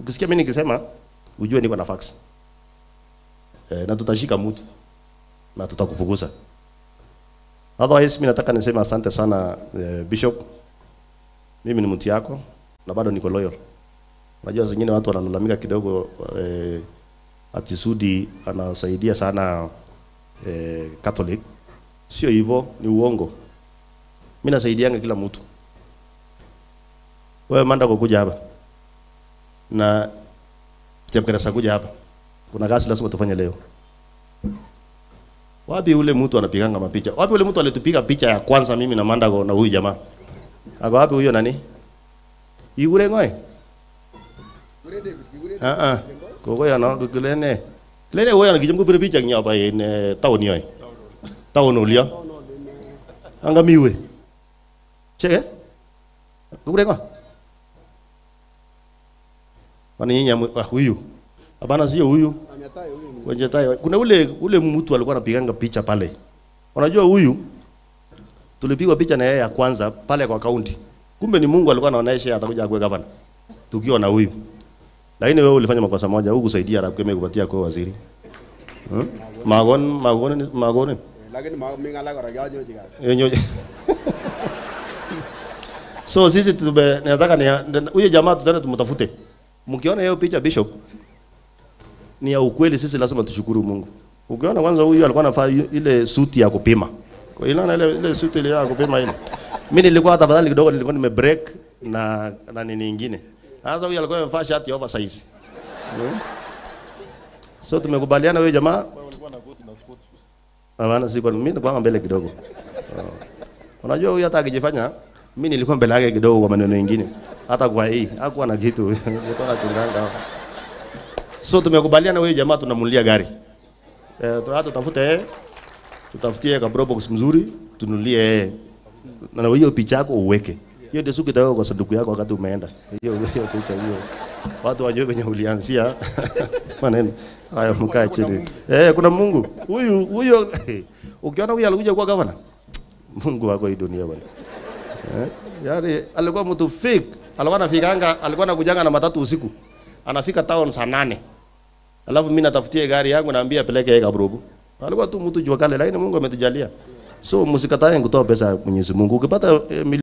Ukisikia mimi nikisema ujue niko na fax. Eh, na tutashika mtu na tutakufukuza. Otherwise mimi nataka niseme asante sana eh, Bishop. Mimi ni mtu yako na bado niko loyal. Unajua zingine watu wanalalamika kidogo eh, ati Sudi anasaidia sana eh, Catholic. Sio hivyo, ni uongo. Mimi nasaidianga kila mtu. Wewe manda kukuja hapa na Chepkeresa kuja hapa, kuna kazi lazima tufanye leo. Wapi ule mtu anapiganga mapicha? Wapi ule mtu alitupiga picha ya kwanza mimi na Mandago na huyu jamaa? Ako wapi huyo nani? Igure ngoe? Ah ah. Koko ya no kulene. Kulene huyo anakijumku pira picha nya ba in town yoy. Town ulia. Anga miwe. Cheke? Igure ngoe? Kwani nyinyi ah, huyu? Hapana sio huyu. Kwenye tai. Kuna ule ule mtu alikuwa anapiganga picha pale. Unajua huyu tulipigwa picha na yeye ya kwanza pale kwa kaunti. Kumbe ni Mungu alikuwa anaonesha atakuja akuwe gavana. Tukiwa na huyu. Lakini wewe ulifanya makosa moja, hukusaidia na kukeme kupatia kwa waziri. Hmm? Magon magon magon. lakini ma- mi ng'alek kora kianyochi kat Yenyo. So sisi tume nataka ni huyo jamaa tutaenda tumtafute. Mkiona hiyo picha Bishop ni ya ukweli, sisi lazima tushukuru Mungu. Ukiona kwanza huyu alikuwa anavaa ile suti ya kupima. Kwa hiyo ile ile suti ile ya kupima ile. Mimi nilikuwa tafadhali kidogo nilikuwa nime break na na nini nyingine. Sasa huyu alikuwa amevaa shati ya oversize. Hmm? So tumekubaliana huyo jamaa Hapana, siko mimi nilikuwa mbele kidogo. Uh, Unajua huyu hata akijifanya mimi nilikuwa mbele yake kidogo kwa maneno mengine. Hata kwa hii hakuwa na kitu. Nilikuwa nachunganga. So tumekubaliana huyu jamaa tunamulia gari. Eh, tu- hata tutafute yeye. Tutafutie ka Pro box mzuri, tunulie yeye. Na hiyo picha yako uweke. Hiyo ndio siku itawekwa kwa sanduku yako wakati umeenda. Hiyo hiyo picha hiyo. Watu wajue kwenye ulianzia maneno. Haya mkae chini. Eh, kuna Mungu. Huyu huyo ukiona huyu alikuja kuwa gavana. Mungu wako hii dunia bwana. Eh? Yaani alikuwa mtu fake. Alikuwa anafikanga, alikuwa anakujanga na matatu usiku. Anafika town saa nane. Alafu mimi natafutie gari yangu naambia peleke yeye Kabrubu. Alikuwa tu mtu jua kale lakini Mungu ametujalia. So msikatae kutoa pesa ya Mwenyezi Mungu. Ukipata eh,